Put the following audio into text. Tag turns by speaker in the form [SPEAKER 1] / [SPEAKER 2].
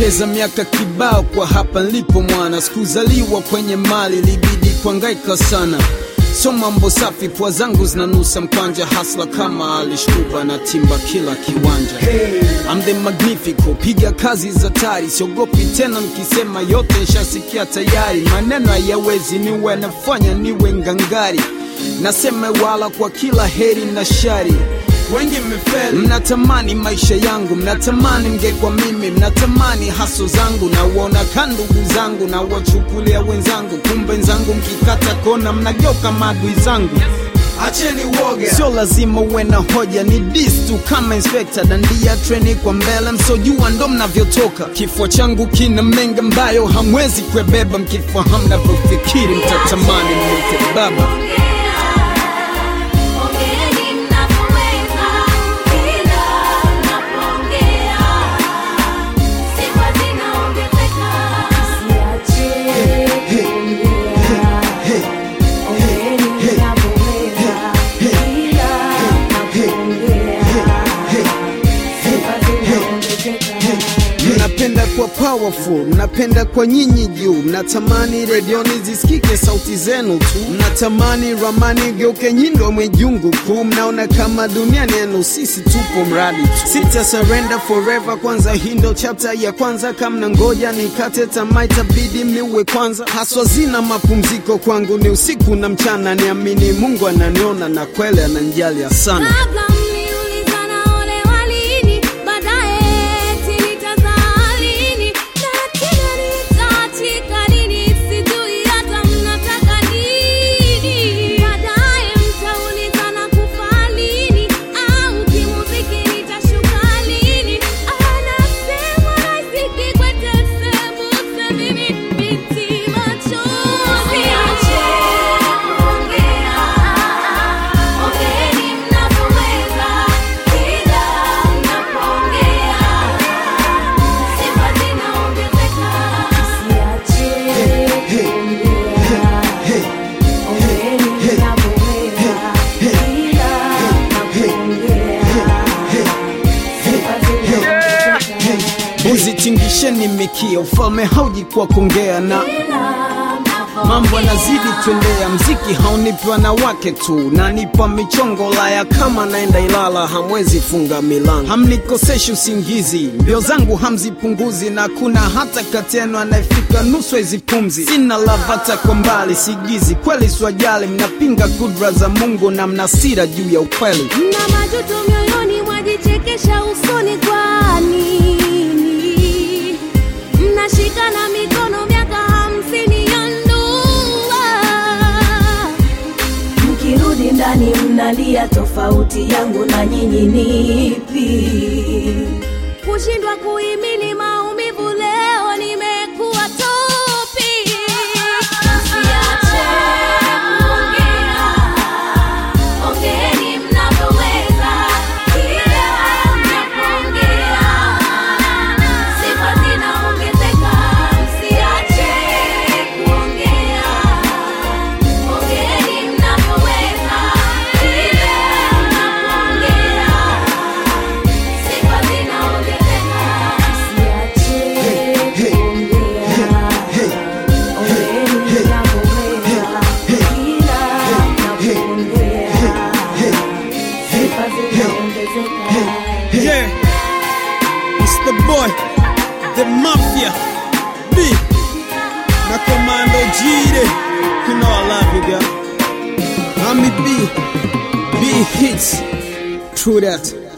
[SPEAKER 1] Nimepoteza miaka kibao kwa hapa nilipo mwana, sikuzaliwa kwenye mali, libidi kuangaika sana. So mambo safi, pua zangu zinanusa mkwanja, hasla kama alishkuba na timba kila kiwanja. I'm the magnifico, piga kazi za tari, siogopi tena nikisema yote nshasikia tayari. Maneno hayawezi niwe nafanya niwe ngangari, nasema wala kwa kila heri na shari wengi mmefeli, mnatamani maisha yangu, mnatamani mngekwa mimi, mnatamani haso zangu, na uona ka ndugu zangu na wachukulia wenzangu, kumbe nzangu mkikata kona mnageuka maadui zangu.
[SPEAKER 2] Acheni uoga.
[SPEAKER 1] Sio lazima uwe na hoja, ni dis tu kama inspector, dandia treni kwa mbele, msojua ndo mnavyotoka. Kifua changu kina mengi ambayo hamwezi kuebeba, mkifahamu navyofikiri mtatamani mwite baba.
[SPEAKER 3] Ongeeni mnapoweza, ila mnapoongea sifa zinaongezeka. Msiache kuongea. Ongeeni mnapoweza, ila mnapoongea sifa zinaongezeka.
[SPEAKER 1] Mnapenda kwa powerful, mnapenda kwa nyinyi juu, mnatamani redioni zisikike sauti zenu tu, mnatamani ramani geuke nyindo mwijungu kuu, mnaona kama dunia ni yenu, sisi tupo mradi tu. Sita surrender forever, kwanza hii ndo chapter ya kwanza, kama ngoja nikate tamaa itabidi mniue kwanza. Haswa zina mapumziko kwangu ni usiku na mchana, niamini Mungu ananiona na kweli ananijalia sana.
[SPEAKER 3] Kabla mliulizana ole walini, baadaye eti nitazaa lini, na tena nitaachika lini, sijui hata mnataka nini. Baadaye mtaulizana kufa lini, au kimuziki nitashuka lini. Anasema riziki kwetu sembuse, mimi binti machozi. kuongea Ongeeni mnapoweza, ila mnapoongea sifa zinaongezeka. Msiache kuongea. Ongeeni mnapoweza, ila mnapoongea sifa zinaongezeka.
[SPEAKER 1] Mbuzi tingisheni mikia, ufalme hauji kwa kuongea na mambo yanazidi twendea, mziki haunipi wanawake tu, nanipa michongo laya kama naenda Ilala, hamwezi funga milango, hamnikoseshi usingizi, mbio zangu hamzipunguzi, na kuna hata kati yenu anayefika nusu hizi pumzi. Sina lavata kwa mbali, sigizi kweli, swajali, mnapinga kudra za Mungu na mnasira juu ya ukweli.
[SPEAKER 3] Mna majuto mioyoni, mwajichekesha usoni, kwa nini mnashikana mikono miaka hamsini ya ndoa?
[SPEAKER 4] Mkirudi ndani mnalia, tofauti yangu na nyinyi nipi?
[SPEAKER 3] Kushindwa kuhimili maumivu, leo nimekuwa topi. Msiache kuongea, ongeeni mnavyoweza, ila mnapoongea sifa zinaongezeka. Msiache kuongea, ongeeni mnavyoweza, ila mnapoongea sifa zinaongezeka.
[SPEAKER 4] Msiache kuongea. Ongeeni mnapoweza, ila mnapoongea sifa zinaongezeka.
[SPEAKER 1] Yeah, it's the boy, the mafia, B, na Commando Jide. You know I love you, girl. I'm B, B hits. True that.